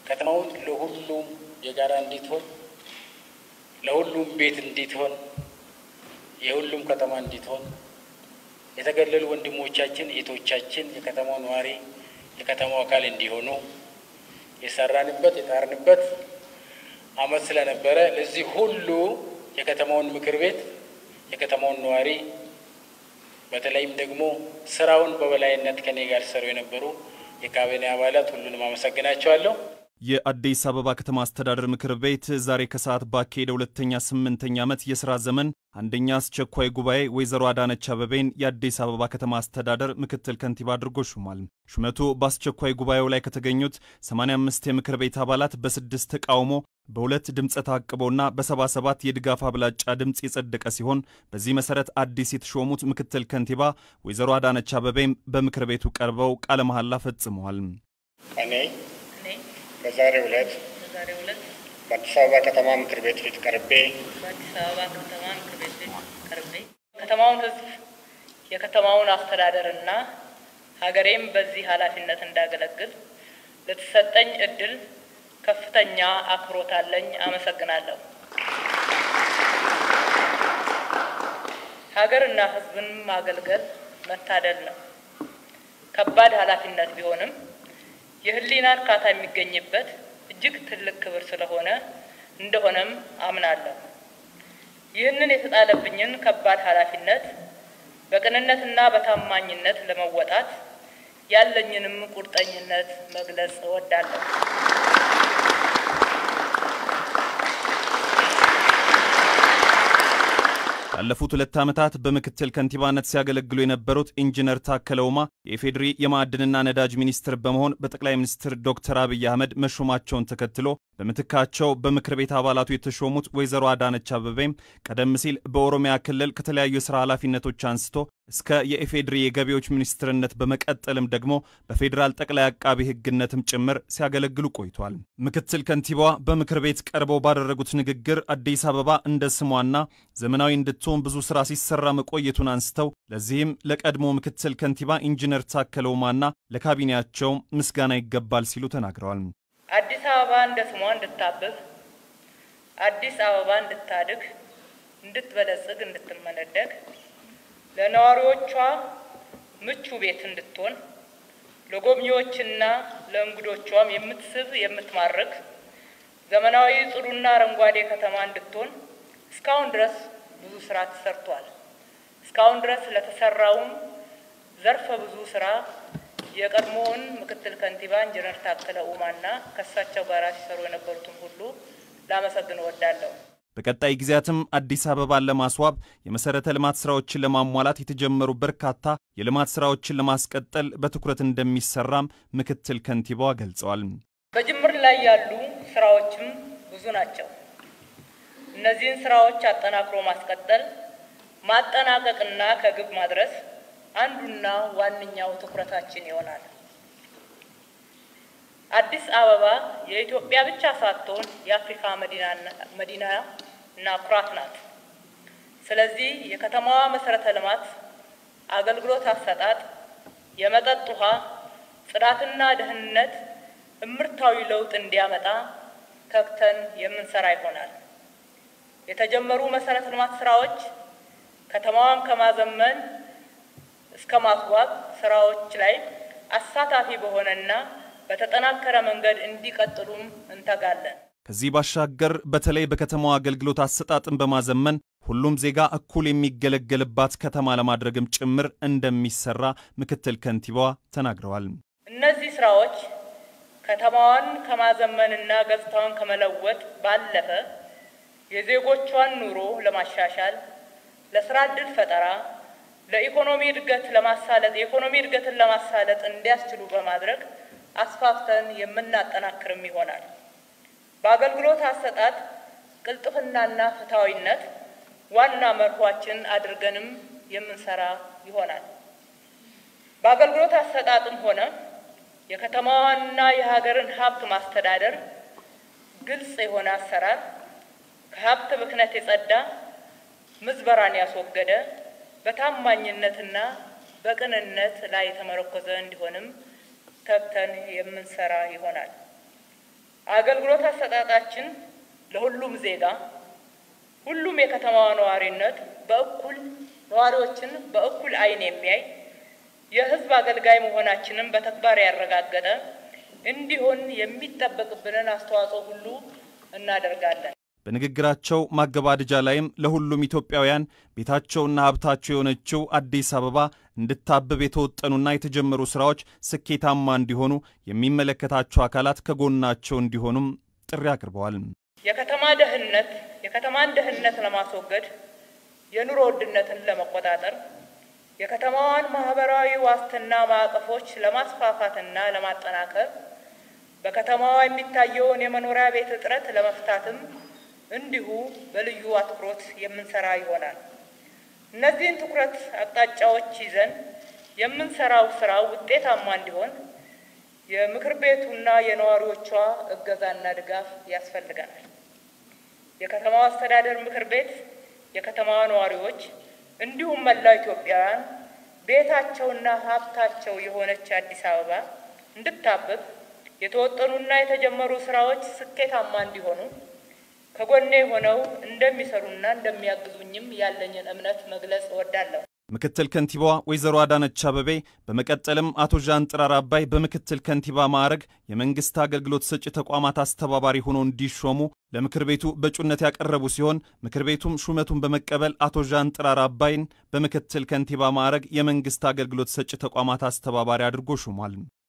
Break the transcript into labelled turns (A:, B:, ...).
A: ከተማውን ለሁሉም የጋራ እንዲትሆን ለሁሉም ቤት እንዲትሆን የሁሉም ከተማ እንዲትሆን የተገለሉ ወንድሞቻችን እህቶቻችን የከተማው ነዋሪ የከተማው አካል እንዲሆኑ የሰራንበት የጣርንበት ዓመት ስለነበረ ለዚህ ሁሉ የከተማውን ምክር ቤት የከተማውን ነዋሪ በተለይም ደግሞ ስራውን በበላይነት ከኔ ጋር ሲሰሩ የነበሩ የካቢኔ አባላት ሁሉንም አመሰግናቸዋለሁ።
B: የአዲስ አበባ ከተማ አስተዳደር ምክር ቤት ዛሬ ከሰዓት ባካሄደ ሁለተኛ ስምንተኛ ዓመት የሥራ ዘመን አንደኛ አስቸኳይ ጉባኤ ወይዘሮ አዳነች አበቤን የአዲስ አበባ ከተማ አስተዳደር ምክትል ከንቲባ አድርጎ ሹሟል። ሹመቱ በአስቸኳይ ጉባኤው ላይ ከተገኙት 85 የምክር ቤት አባላት በስድስት ተቃውሞ በሁለት ድምፀ ታቅቦና በ77 የድጋፍ አብላጫ ድምፅ የጸደቀ ሲሆን በዚህ መሰረት አዲስ የተሾሙት ምክትል ከንቲባ ወይዘሮ አዳነች አበቤም በምክር ቤቱ ቀርበው ቃለ መሐላ ፈጽመዋል።
C: እኔ በዛሬው ዕለት
D: በዛሬው ዕለት
C: በአዲስ አበባ ከተማ ምክር ቤት ፊት ቀርቤ
D: በአዲስ አበባ ከተማ ምክር ቤት ፊት ቀርቤ ከተማውን ሕዝብ የከተማውን አስተዳደርና ሀገሬም በዚህ ኃላፊነት እንዳገለግል ለተሰጠኝ እድል ከፍተኛ አክብሮት አለኝ። አመሰግናለሁ። ሀገርና ሕዝብን ማገልገል መታደል ነው። ከባድ ኃላፊነት ቢሆንም የህሊና እርካታ የሚገኝበት እጅግ ትልቅ ክብር ስለሆነ እንደሆነም አምናለሁ። ይህንን የተጣለብኝን ከባድ ኃላፊነት በቅንነትና በታማኝነት ለመወጣት ያለኝንም ቁርጠኝነት መግለጽ እወዳለሁ።
B: ላለፉት ሁለት ዓመታት በምክትል ከንቲባነት ሲያገለግሉ የነበሩት ኢንጂነር ታከለ ኡማ የኢፌዴሪ የማዕድንና ነዳጅ ሚኒስትር በመሆን በጠቅላይ ሚኒስትር ዶክተር አብይ አህመድ መሾማቸውን ተከትሎ በምትካቸው በምክር ቤት አባላቱ የተሾሙት ወይዘሮ አዳነች አበቤም ቀደም ሲል በኦሮሚያ ክልል ከተለያዩ የሥራ ኃላፊነቶች አንስቶ እስከ የኢፌዴሪ የገቢዎች ሚኒስትርነት በመቀጠልም ደግሞ በፌዴራል ጠቅላይ አቃቢ ሕግነትም ጭምር ሲያገለግሉ ቆይቷል። ምክትል ከንቲባዋ በምክር ቤት ቀርበው ባደረጉት ንግግር አዲስ አበባ እንደ ስሟና ዘመናዊ እንድትሆን ብዙ ስራ ሲሰራ መቆየቱን አንስተው ለዚህም ለቀድሞ ምክትል ከንቲባ ኢንጂነር ታከለ ኡማና ለካቢኔያቸው ምስጋና ይገባል ሲሉ ተናግረዋል።
D: አዲስ አበባ እንደ ስሟ እንድታብብ፣ አዲስ አበባ እንድታድግ፣ እንድትበለጽግ፣ እንድትመነደግ ለነዋሪዎቿ ምቹ ቤት እንድትሆን ለጎብኚዎችና ለእንግዶቿም የምትስብ የምትማርክ ዘመናዊ ጽዱና አረንጓዴ ከተማ እንድትሆን እስካሁን ድረስ ብዙ ስራ ተሰርቷል። እስካሁን ድረስ ለተሰራውም ዘርፈ ብዙ ስራ የቀድሞውን ምክትል ከንቲባ ኢንጂነር ታከለ ኡማና ከእሳቸው ጋር ሲሰሩ የነበሩትን ሁሉ ላመሰግን እወዳለሁ።
B: በቀጣይ ጊዜያትም አዲስ አበባን ለማስዋብ የመሰረተ ልማት ስራዎችን ለማሟላት የተጀመሩ በርካታ የልማት ስራዎችን ለማስቀጠል በትኩረት እንደሚሰራም ምክትል ከንቲባዋ ገልጸዋል።
D: በጅምር ላይ ያሉ ስራዎችም ብዙ ናቸው። እነዚህን ስራዎች አጠናክሮ ማስቀጠል፣ ማጠናቀቅና ከግብ ማድረስ አንዱና ዋነኛው ትኩረታችን ይሆናል። አዲስ አበባ የኢትዮጵያ ብቻ ሳትሆን የአፍሪካ መዲና እና ኩራት ናት። ስለዚህ የከተማዋ መሰረተ ልማት፣ አገልግሎት አሰጣጥ፣ የመጠጥ ውሃ፣ ጽዳትና ደህንነት እምርታዊ ለውጥ እንዲያመጣ ተግተን የምንሰራ ይሆናል። የተጀመሩ መሰረተ ልማት ስራዎች ከተማዋን ከማዘመን እስከ ማስዋብ ስራዎች ላይ አሳታፊ በሆነና በተጠናከረ መንገድ እንዲቀጥሉም እንተጋለን።
B: ከዚህ ባሻገር በተለይ በከተማዋ አገልግሎት አሰጣጥን በማዘመን ሁሉም ዜጋ እኩል የሚገለገልባት ከተማ ለማድረግም ጭምር እንደሚሰራ ምክትል ከንቲባዋ ተናግረዋል።
D: እነዚህ ስራዎች ከተማዋን ከማዘመንና ገጽታዋን ከመለወጥ ባለፈ የዜጎቿን ኑሮ ለማሻሻል፣ ለስራ ዕድል ፈጠራ ለኢኮኖሚ እድገት ለማሳለጥ የኢኮኖሚ እድገትን ለማሳለጥ እንዲያስችሉ በማድረግ አስፋፍተን የምናጠናክርም ይሆናል። በአገልግሎት አሰጣጥ ቅልጥፍናና ፍትሐዊነት ዋና መርኋችን አድርገንም የምንሰራ ይሆናል። በአገልግሎት አሰጣጥም ሆነ የከተማዋንና የሀገርን ሀብት ማስተዳደር ግልጽ የሆነ አሰራር፣ ከሀብት ብክነት የጸዳ ምዝበራን ያስወገደ በታማኝነትና በቅንነት ላይ የተመረኮዘ እንዲሆንም ተግተን የምንሰራ ይሆናል። አገልግሎት አሰጣጣችን ለሁሉም ዜጋ ሁሉም የከተማዋ ነዋሪነት በእኩል ነዋሪዎችን በእኩል ዓይን የሚያይ የሕዝብ አገልጋይ መሆናችንን በተግባር ያረጋገጠ እንዲሆን የሚጠበቅብንን አስተዋጽኦ ሁሉ እናደርጋለን።
B: በንግግራቸው ማገባደጃ ላይም ለሁሉም ኢትዮጵያውያን ቤታቸውና ሀብታቸው የሆነችው አዲስ አበባ እንድታብብ የተወጠኑና የተጀመሩ ስራዎች ስኬታማ እንዲሆኑ የሚመለከታቸው አካላት ከጎናቸው እንዲሆኑም ጥሪ አቅርበዋል።
D: የከተማ ደህንነት የከተማን ደህንነት ለማስወገድ የኑሮ ውድነትን ለመቆጣጠር የከተማዋን ማህበራዊ ዋስትና ማዕቀፎች ለማስፋፋትና ለማጠናከር በከተማዋ የሚታየውን የመኖሪያ ቤት እጥረት ለመፍታትም እንዲሁ በልዩ አትኩሮት የምንሰራ ይሆናል። እነዚህን ትኩረት አቅጣጫዎች ይዘን የምንሰራው ስራ ውጤታማ እንዲሆን የምክር ቤቱና የነዋሪዎቿ እገዛና ድጋፍ ያስፈልገናል። የከተማዋ አስተዳደር ምክር ቤት፣ የከተማዋ ነዋሪዎች እንዲሁም መላው ኢትዮጵያውያን ቤታቸውና ሀብታቸው የሆነች አዲስ አበባ እንድታብብ የተወጠኑና የተጀመሩ ስራዎች ስኬታማ እንዲሆኑ ከጎኔ ሆነው እንደሚሰሩና እንደሚያግዙኝም ያለኝን እምነት መግለጽ እወዳለሁ።
B: ምክትል ከንቲባዋ ወይዘሮ አዳነች አበቤ በመቀጠልም አቶ ዣን ጥራር አባይ በምክትል ከንቲባ ማዕረግ የመንግስት አገልግሎት ሰጪ ተቋማት አስተባባሪ ሆነው እንዲሾሙ ለምክር ቤቱ በእጩነት ያቀረቡ ሲሆን ምክር ቤቱም ሹመቱን በመቀበል አቶ ዣን ጥራር አባይን በምክትል ከንቲባ ማዕረግ የመንግስት አገልግሎት ሰጪ ተቋማት አስተባባሪ አድርጎ ሹሟል።